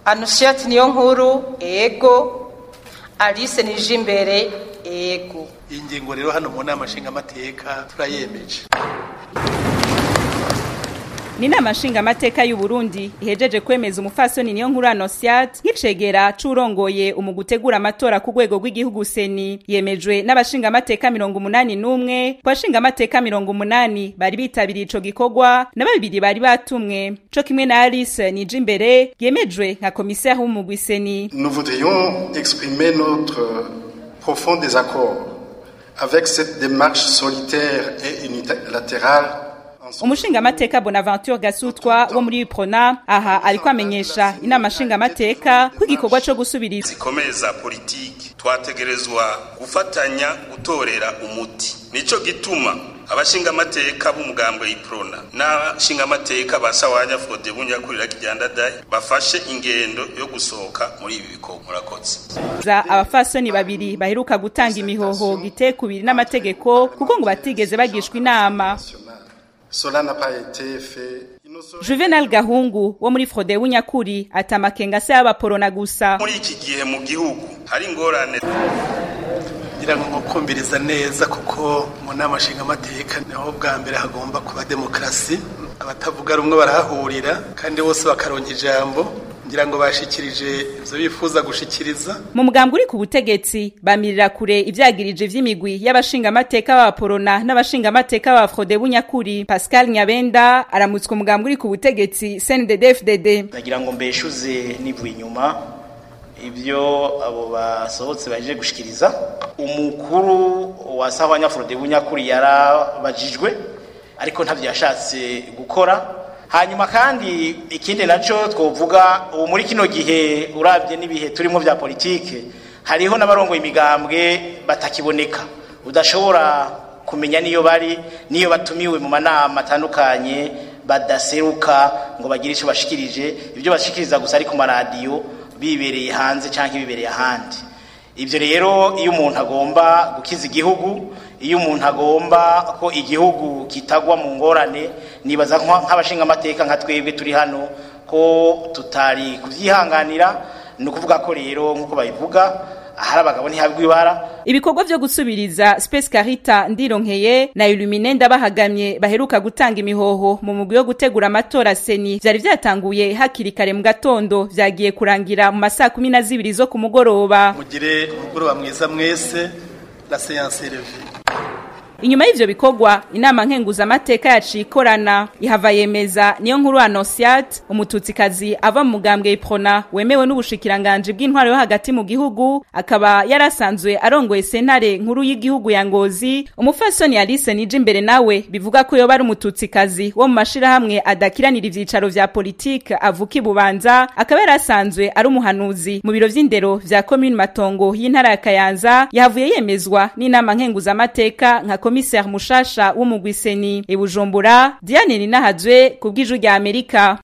anusiati niyo nkuru ego alice nije imbere ego iyi ngingo rero hano mu nama nshingamateka turayemeje ni inama nshingamateka y'u Burundi ihejeje kwemeza umufasoni niyo nkuru Anosiat nk'icegera c'urongoye mu gutegura amatora ku rwego rw'igihugu seni yemejwe n'abashingamateka mirongo umunani n'umwe ku bashingamateka mirongo umunani bari bitabiriye ico gikorwa na babiri bari batumwe co kimwe na Alice nije imbere yemejwe nka komiseri w'umugwi seni Nous voudrions exprimer notre profond désaccord avec cette démarche solitaire et unilatérale umushingamateka bonaventure gasutwa wo muri prona aha ariko amenyesha inama nshingamateka ko igikorwa co gusubiriza zikomeye za politiki twategerezwa gufatanya gutorera umuti nico gituma abashingamateka b'umugambwe iprona n'abashingamateka ba sawanya fode bunyakurira kijyandadaye bafashe ingendo yo gusohoka muri ibi bikorwa murakoze za abafasoni babiri baheruka gutanga imihoho gitekubiri n'amategeko kuko ngo batigeze bagishwa inama Cela n'a pas été fait. Juvenal Gahungu wo muri Frode w'Unyakuri atamakenga se y'abaporona gusa. muri iki gihe mu gihugu hari ingorane ngira ngo mukumviriza neza kuko mu nama nshingamateka niho bwa mbere hagomba kuba demokarasi abatavuga rumwe barahahurira kandi bose bakaronka ijambo ngira ngo bashikirije ivyo bifuza gushikiriza Mu mugambwe uri ku butegetsi bamirira kure ivyagirije vy'imigwi y'abashingamateka b'abaporona n'abashingamateka ba Frode w'Unyakuri. Pascal Nyabenda aramutswe umugambwe uri ku butegetsi CNDD-FDD. ndagira ngo mbeshuze nivuye inyuma ibyo abo basohotse baje gushikiriza umukuru wa sahwanya Frode w'Unyakuri yarabajijwe ariko ntavyo yashatse gukora hanyuma kandi ikindi naco twovuga ubu muri kino gihe urabye n'ibihe turimo vya politike hariho n'abarongoye imigambwe batakiboneka udashobora kumenya niyo bari niyo batumiwe mu manama atandukanye badaseruka ngo bagire ico bashikirije ibyo bashikiriza gusa ari ku maradiyo bibereye hanze canke bibereye ahandi ibyo rero iyo umuntu agomba gukiza igihugu iyo umuntu agomba ko igihugu kitagwa mu ngorane nibaza nk'abashingamateka nka twebwe turi hano ko tutari kubyihanganira ni ukuvuga ko rero nk'uko babivuga ahari abagabo ntihabwa ibara Ibikorwa vyo gusubiriza Space Carita ndironkeye na Illumine ndabahagamye baheruka gutanga imihoho mu mugwi wo gutegura amatora seni vyari vyatanguye hakiri kare mu gatondo vyagiye kurangira mu masaa kumi na zibiri zo ku mugoroba mugire umugoroba mwiza mwese la séance est levée Inyuma y'ivyo bikorwa inama nkenguzamateka yaciye ikorana ihava yemeza niyo nkuru Anosiat umututsikazi ava mu mugambwe Iprona wemewe n'ubushikiranganje bw'intwaro yo hagati mu gihugu akaba yarasanzwe arongoye sentare nkuru y'igihugu ya Ngozi umufasoni Alice nije imbere nawe bivuga ko yoba ari umututsikazi wo mu mashirahamwe adakiranira ivyicaro vya politike avuka ibubanza akaba yarasanzwe ari umuhanuzi mu biro vy'indero vya commune Matongo y'intara ya Kayanza yahavuye yemezwa n'inama nkenguzamateka nka komiseri mushasha w'umugwiseni ibujumbura Diane Ninahazwe kubw'ijwi rya Amerika